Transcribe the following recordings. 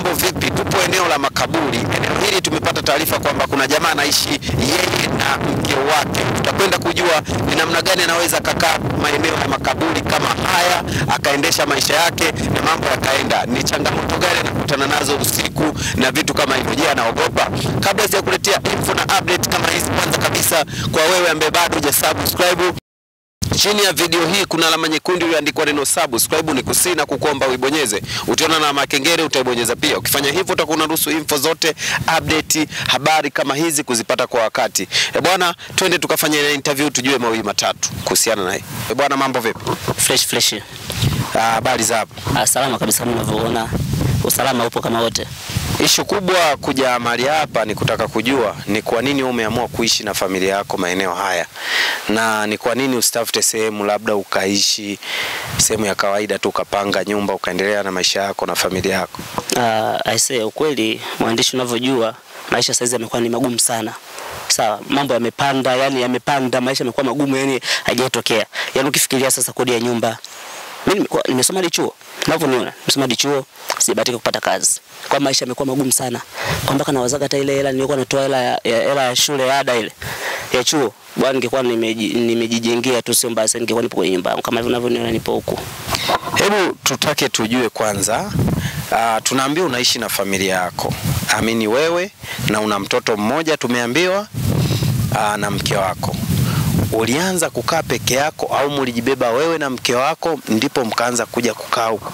mambo vipi? Tupo eneo la makaburi. Eneo hili tumepata taarifa kwamba kuna jamaa anaishi yeye na mke wake. Tutakwenda kujua ni namna gani anaweza akakaa maeneo ya makaburi kama haya akaendesha maisha yake na mambo yakaenda. Ni changamoto gani anakutana nazo usiku na vitu kama hivyo? Je, anaogopa? Kabla sijakuletea info na update kama hizi, kwanza kabisa kwa wewe ambaye bado hujasubscribe Chini ya video hii kuna alama nyekundu iliyoandikwa neno subscribe, ni kusii na kukuomba uibonyeze. Utaona na makengele utaibonyeza pia. Ukifanya hivyo utakuwa unaruhusu info zote, update, habari kama hizi kuzipata kwa wakati. E bwana, twende tukafanye interview tujue mawili matatu kuhusiana naye. E bwana, mambo vipi? Fresh fresh. Ah, Habari za hapa. Ah, salama kabisa kama unavyoona. Usalama upo kama wote. Ishu kubwa kuja mahali hapa ni kutaka kujua ni kwa nini wewe umeamua kuishi na familia yako maeneo haya, na ni kwa nini usitafute sehemu labda ukaishi sehemu ya kawaida tu ukapanga nyumba ukaendelea na maisha yako na familia yako. Ah, I say ukweli mwandishi unavyojua maisha saizi yamekuwa ni magumu sana. Sawa, mambo yamepanda, yani yamepanda, maisha yamekuwa magumu, yani haijatokea. Yani ukifikiria sasa kodi ya nyumba. Mimi nimekuwa- nimesoma hadi chuo. Unavyoniona, nimesoma hadi chuo, sijabahatika kupata kazi. Kwa maisha yamekuwa magumu sana. Kwa mpaka nawazaga hata ile hela nilikuwa natoa hela ya, ya, hela ya shule ya ada ile ya chuo. Bwana ningekuwa nimeji- nimejijengea tu sio mbaya, sasa ningekuwa nipo kwenye nyumba yangu kama hivyo unavyoniona nipo huku. Hebu tutake tujue kwanza, uh, tunaambiwa unaishi na familia yako, amini wewe na una mtoto mmoja tumeambiwa, uh, na mke wako. Ulianza kukaa peke yako au mulijibeba wewe na mke wako ndipo mkaanza kuja kukaa huku?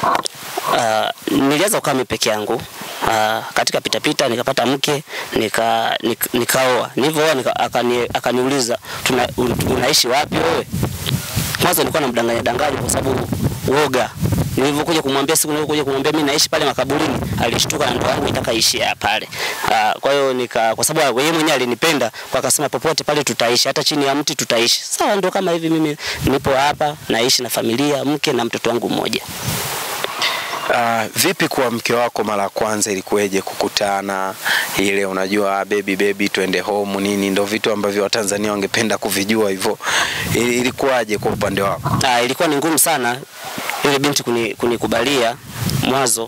Uh, nilianza kukaa mimi peke yangu. Uh, katika pitapita nikapata mke nika, nika, nikaoa. Nilivyooa nika, akani, akaniuliza tuna, un, unaishi wapi wewe? Mwanzo nilikuwa namdanganya danganya kwa sababu uoga. Nilivyokuja kumwambia siku nilivyokuja kumwambia mimi naishi pale makaburini, alishtuka na ndoa yangu itaka ishi ya pale. Uh, kwa hiyo nika kwa sababu yeye mwenyewe alinipenda, kwa akasema popote pale tutaishi, hata chini ya mti tutaishi. Sawa, ndio kama hivi mimi nipo hapa naishi na familia, mke na mtoto wangu mmoja. Uh, vipi kwa mke wako mara ya kwanza ilikuweje kukutana ile unajua ah, baby baby twende home nini ndo vitu ambavyo Watanzania wangependa kuvijua hivyo Ili- ilikuwaje kwa upande wako Ah, ilikuwa ni ngumu sana ile binti kuni- kunikubalia mwanzo.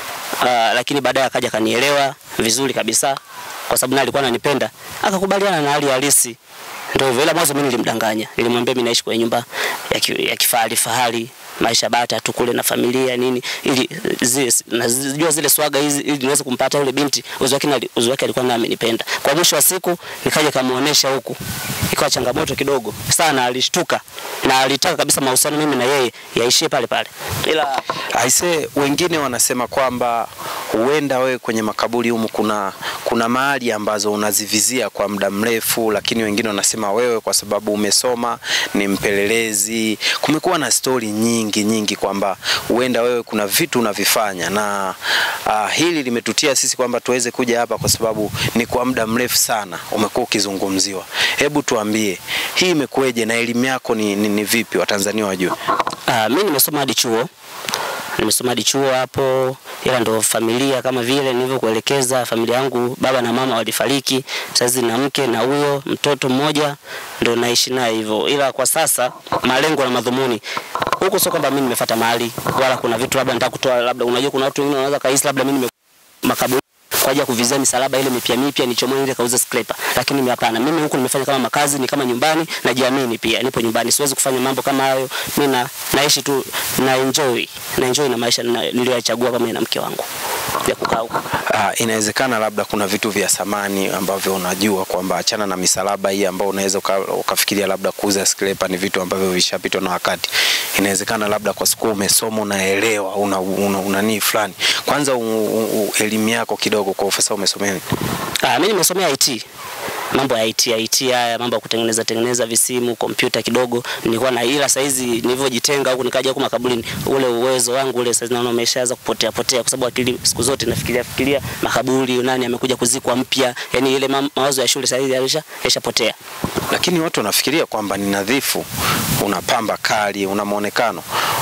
Ah, lakini baadaye akaja akanielewa vizuri kabisa kwa sababu naye alikuwa ananipenda, akakubaliana na hali halisi. Ndio hivyo, ila mwanzo mimi nilimdanganya. Nilimwambia mimi naishi kwenye nyumba ya, ki, ya kifahari fahari, maisha bata tu kule na familia nini, ili zile nazijua zile swaga hizi, ili niweze kumpata yule binti. Uzo wake na- uzo wake alikuwa naye amenipenda. Kwa mwisho wa siku nikaja kamuonesha huku, ikawa changamoto kidogo sana, alishtuka na alitaka kabisa mahusiano mimi na yeye yaishie pale pale, ila Aise, wengine wanasema kwamba huenda wewe kwenye makaburi humu kuna kuna mahali ambazo unazivizia kwa muda mrefu, lakini wengine wanasema wewe kwa sababu umesoma ni mpelelezi. Kumekuwa na stori nyingi nyingi kwamba huenda wewe kuna vitu unavifanya, na uh, hili limetutia sisi kwamba tuweze kuja hapa kwa sababu ni kwa muda mrefu sana umekuwa ukizungumziwa. Hebu tuambie hii imekuweje na elimu yako ni, ni, ni vipi, watanzania wajue? Ah, mimi nimesoma hadi chuo, nimesoma hadi chuo hapo, ila ndo familia kama vile nilivyokuelekeza, familia yangu baba na mama walifariki, sasa na mke na huyo mtoto mmoja ndo naishi naye hivyo, ila kwa sasa malengo na madhumuni huko sio kwamba mimi nimefuata mahali wala kuna vitu labda nataka kutoa, labda unajua kuna watu wengine wanaweza kahisi labda mimi nime makaburi kwa ajili ya kuvizia misalaba ile mipya mipya nichomoe ile kauze scraper, lakini mimi hapana. Mimi huku nimefanya kama makazi, ni kama nyumbani, najiamini pia, nipo nyumbani, siwezi kufanya mambo kama hayo. Mimi na naishi tu na enjoy na enjoy na maisha na- niliyoyachagua kama na mke wangu ya kukaa huko. Uh, inawezekana labda kuna vitu vya samani ambavyo unajua kwamba achana na misalaba hii ambao unaweza uka, ukafikiria labda kuuza scraper ni vitu ambavyo vishapitwa na wakati. Inawezekana labda kwa siku umesoma unaelewa una, una, una nini fulani. Kwanza u, u, u, elimu yako kidogo kwa ufasa umesomea nini? Ah, mimi nimesomea IT. Mambo ya IT, IT haya mambo ya kutengeneza tengeneza visimu, kompyuta kidogo nilikuwa na, ila saizi nilivyojitenga huku nikaja huku makaburini, ule uwezo wangu ule saizi naona umeshaanza kupotea potea, kwa sababu akili siku zote nafikiria fikiria makaburi, nani amekuja kuzikwa mpya, yani ile ma, mawazo ya shule saizi yalisha yashapotea. Lakini watu wanafikiria kwamba ni nadhifu, una pamba kali, una muonekano.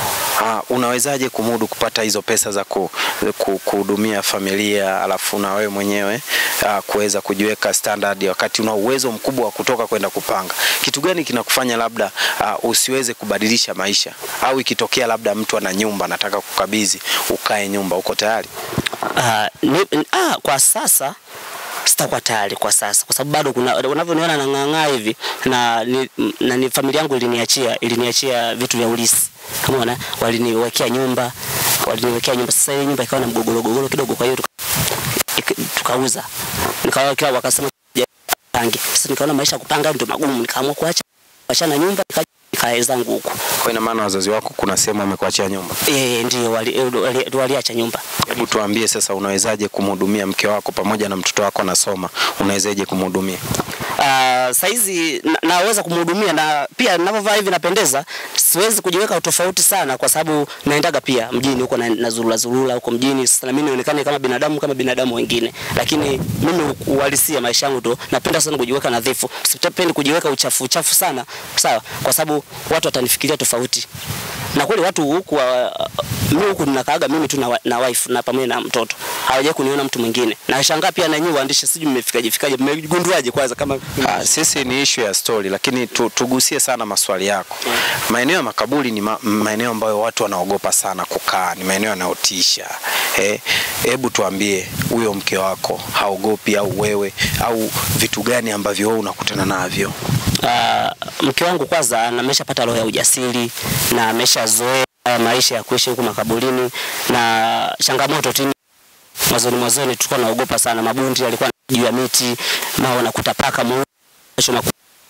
Uh, unawezaje kumudu kupata hizo pesa za ku, ku, kuhudumia familia alafu na wewe mwenyewe uh, kuweza kujiweka standard wakati una uwezo mkubwa wa kutoka kwenda kupanga? Kitu gani kinakufanya labda uh, usiweze kubadilisha maisha, au ikitokea labda mtu ana nyumba anataka kukabidhi ukae nyumba, uko tayari? Ah, ni, ah, kwa sasa sitakuwa tayari kwa sasa, kwa sababu bado kuna unavyoniona nang'ang'aa hivi na, ni, na ni familia yangu iliniachia iliniachia vitu vya ulisi, kama una waliniwekea nyumba waliniwekea nyumba. Sasa ile nyumba ikawa na mgogoro gogoro kidogo, kwa hiyo tuka, ik- tukauza, nikawa kila wakasema "Ja, pange. Sasa nikaona maisha ya kupanga ndio magumu, nikaamua kuacha kuachana nyumba nika- nikae zangu huko. Kwa ina maana wazazi wako kuna sehemu wamekuachia nyumba. Eh, ndio wali, wali, waliacha nyumba. Hebu tuambie sasa, unawezaje kumhudumia mke wako pamoja na mtoto wako anasoma? Unawezaje kumhudumia? Uh, saizi na, naweza kumhudumia na pia ninavyovaa hivi napendeza. Siwezi kujiweka tofauti sana, kwa sababu naendaga pia mjini huko na, na zurula zurula huko mjini. Sasa na mimi nionekane kama binadamu kama binadamu wengine, lakini mimi uhalisia maisha yangu tu napenda sana kujiweka nadhifu, sipendi kujiweka uchafu uchafu sana, sawa, kwa sababu watu watanifikiria tofauti na kweli watu huku wa- mimi huku ninakaaga mimi tu na, wa- na wife na pamoja na mtoto, hawajai kuniona mtu mwingine. Na shangaa pia na nyinyi waandishi, sijui mmefikaje fikaje, mmegunduaje kwanza kama Ah, sisi ni issue ya story, lakini tu, tugusie sana maswali yako. Maeneo ya makaburi ni ma, maeneo ambayo watu wanaogopa sana kukaa, ni maeneo yanayotisha. Eh, hebu tuambie, huyo mke wako haogopi au wewe au vitu gani ambavyo wewe unakutana navyo? Ah, mke wangu kwanza ameshapata roho ya ujasiri na ameshazoea maisha ya kuishi huku makaburini, na changamoto tu mwanzoni mwanzoni tulikuwa naogopa sana, mabundi yalikuwa juu ya miti, mao nakuta paka mweusi, kesho nakuta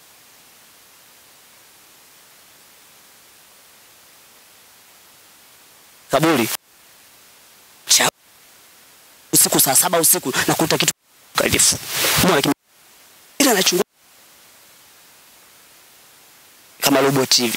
kaburi Cha- usiku saa saba usiku nakuta kitu kalifu mbona kime- ila nachunguza kama robot hivi.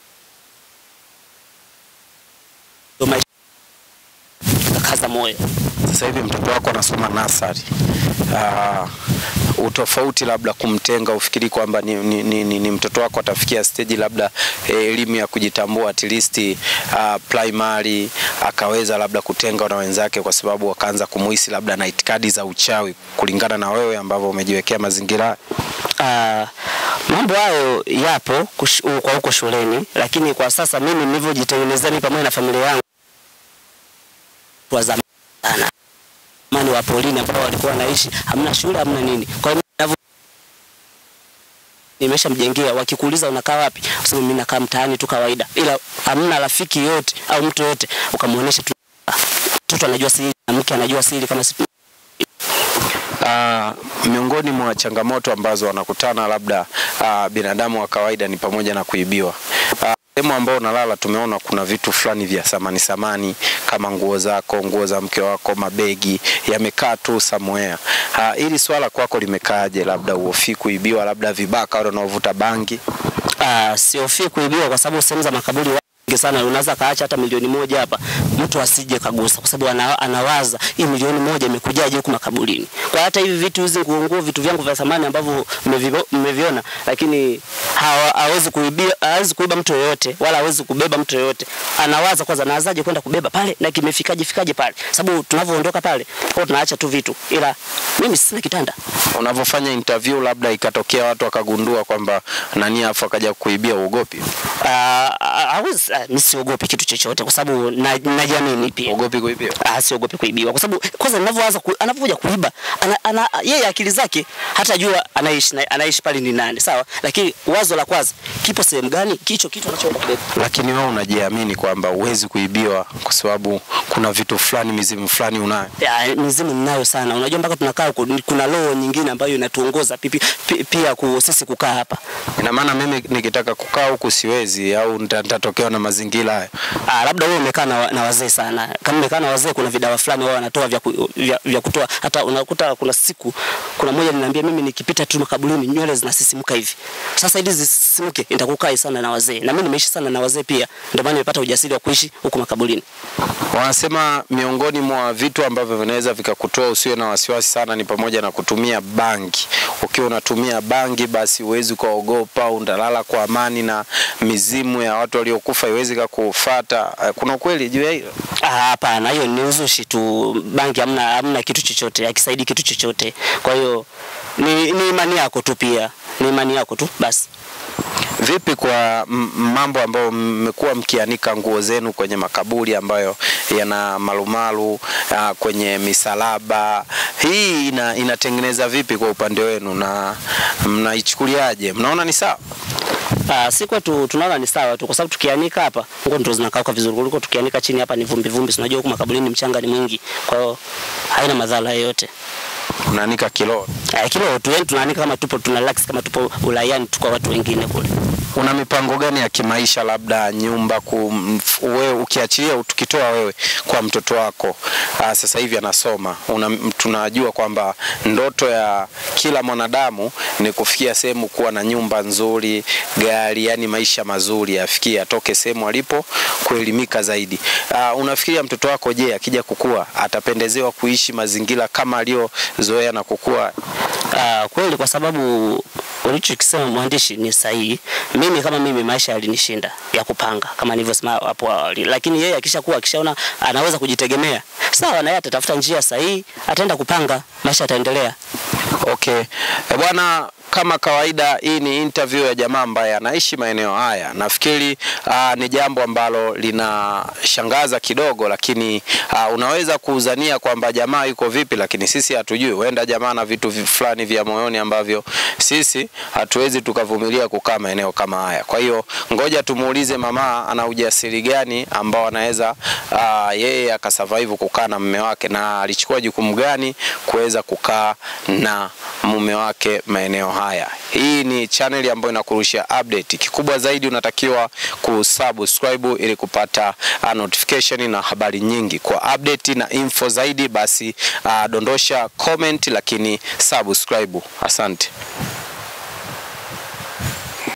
Ndio maisha kakaza moyo. Sasa hivi mtoto wako anasoma nasari. Uh, utofauti labda kumtenga, ufikiri kwamba ni, ni, ni, ni, ni mtoto wako atafikia stage labda eh, elimu ya kujitambua at least uh, primary akaweza labda kutengwa na wenzake, kwa sababu wakaanza kumuhisi labda na itikadi za uchawi, kulingana na wewe ambavyo umejiwekea mazingira haya? Ah, mambo hayo yapo kush, u- kwa huko shuleni, lakini kwa sasa mimi nilivyojitengenezea mimi pamoja na familia yangu wa zamani sana mani wa polini ambao walikuwa wanaishi hamna shule hamna nini. Kwa hiyo ninavyo nimeshamjengea, wakikuuliza unakaa wapi, useme mimi nakaa mtaani tu kawaida, ila hamna rafiki yote au mtu yote ukamwonyesha tu mtoto anajua siri na mke anajua siri kama si Uh, miongoni mwa changamoto ambazo wanakutana labda uh, binadamu wa kawaida ni pamoja na kuibiwa. Ah, Sehemu ambao unalala tumeona kuna vitu fulani vya samani samani kama nguo zako, nguo za mke wako, mabegi yamekaa tu somewhere. Uh, hili swala kwako limekaaje? Labda uhofi kuibiwa, labda vibaka wale wanaovuta bangi? Ah, sihofii kuibiwa kwa sababu sehemu za makaburi wengi sana, unaweza kaacha hata milioni moja hapa, mtu asije kagusa, kwa sababu ana, anawaza hii milioni moja imekujaje huku makaburini. Kwa hata hivi vitu hizi nguo nguo, vitu vyangu vya thamani ambavyo mmevivo- mmeviona, lakini hawa- hawezi kuibia, hawezi kuiba mtu yoyote, wala hawezi kubeba mtu yoyote. Anawaza kwanza, naanzaje kwenda kubeba pale na kimefikaje fikaje pale, sababu tunavyoondoka pale kwa tunaacha tu vitu, ila mimi sina kitanda. Unavyofanya interview, labda ikatokea watu wakagundua kwamba nani, afu akaja kuibia, uogopi? Ah, ah, hawezi- ah, mimi siogopi kitu chochote kwa sababu na- najiamini pia. Uogopi kuibiwa? Ah, siogopi kuibiwa kwa sababu kwanza ninavyoanza ku, anapokuja kuiba ana, ana, yeye akili zake hatajua anaishi na- anaishi pale ni nani, sawa, lakini wazo la kwanza kipo sehemu gani, kicho kitu anachoenda kubeba. Lakini wewe unajiamini kwamba huwezi kuibiwa kwa sababu kuna vitu fulani, mizimu fulani unayo. Ya, mizimu ninayo sana. Unajua mpaka tunakaa huko ni- kuna roho nyingine ambayo inatuongoza pipi, pi, pia ku, sisi kukaa hapa. Ina maana mimi nikitaka kukaa huku siwezi, au nita- nitatokewa na mazingira haya. Ah, labda wewe umekaa na, wa- na wazee sana. Kama umekaa na wazee, kuna vidawa fulani wao wanatoa vya, ku, vya, vya kutoa. Hata unakuta kuna siku kuna mmoja aliniambia mimi nikipita tu makaburini nywele zinasisimuka hivi. Sasa ili zisisimuke nitakukaa sana na wazee, na mimi nimeishi sana na wazee pia, ndio maana nimepata ujasiri wa kuishi huku makaburini. Wanasema miongoni mwa vitu ambavyo vinaweza vikakutoa usiwe na wasiwasi sana ni pamoja na kutumia bangi. Ukiwa unatumia bangi, basi huwezi ukaogopa, unalala kwa amani na mizimu ya watu waliokufa iwezi kukufuata. Eh, Kuna ukweli juu ya hilo? Ah, Hapana, hiyo ni uzushi tu. Bangi hamna, hamna kitu chochote, hakisaidi kitu chochote. Kwa hiyo ni, ni imani yako tu, pia ni imani yako tu basi. Vipi kwa m- mambo ambayo mmekuwa mkianika nguo zenu kwenye makaburi ambayo yana malumalu ah, kwenye misalaba, hii ina, inatengeneza vipi kwa upande wenu na mnaichukuliaje? Mnaona ni sawa? Ah, si kwetu tunaona ni sawa tu, kwa sababu tukianika hapa nguo ndo zinakauka vizuri kuliko tukianika chini. Hapa ni vumbi vumbi, si unajua huku makaburini mchanga ni mwingi, kwa hiyo haina madhara yoyote. Mnaanika kilo. Ah, kilo tu, yani tunaanika kama tupo tuna relax kama tupo ulayani tu kwa watu wengine kule. Una mipango gani ya kimaisha, labda nyumba ku, mf- wewe ukiachilia, tukitoa wewe kwa mtoto wako aa, sasa hivi anasoma, una, tunajua kwamba ndoto ya kila mwanadamu ni kufikia sehemu kuwa na nyumba nzuri, gari, yani maisha mazuri, afikie atoke sehemu alipo kuelimika zaidi. Aa, unafikiria mtoto wako, je, akija kukua atapendezewa kuishi mazingira kama aliyozoea na kukua? Ah, kweli kwa sababu ulichokisema mwandishi ni sahihi. Mimi kama mimi maisha yalinishinda ya kupanga kama nilivyosema hapo awali, lakini yeye akishakuwa akishaona anaweza kujitegemea, sawa, na yeye atatafuta njia sahihi, ataenda kupanga, maisha yataendelea. Okay. E bwana, kama kawaida, hii ni interview ya jamaa ambaye anaishi maeneo haya. Nafikiri uh, ni jambo ambalo linashangaza kidogo, lakini uh, unaweza kuuzania kwamba jamaa yuko vipi, lakini sisi hatujui. Huenda jamaa na vitu vi- fulani vya moyoni ambavyo sisi hatuwezi tukavumilia kukaa maeneo kama haya. Kwa hiyo ngoja tumuulize mama ana ujasiri gani ambao anaweza uh, yeye akasurvive kukaa na mume wake na alichukua jukumu gani kuweza kukaa na mume wake maeneo haya. Hii ni channel ambayo inakurushia update. Kikubwa zaidi unatakiwa kusubscribe ili kupata uh, notification na habari nyingi. Kwa update na info zaidi basi uh, dondosha comment, lakini subscribe. Asante.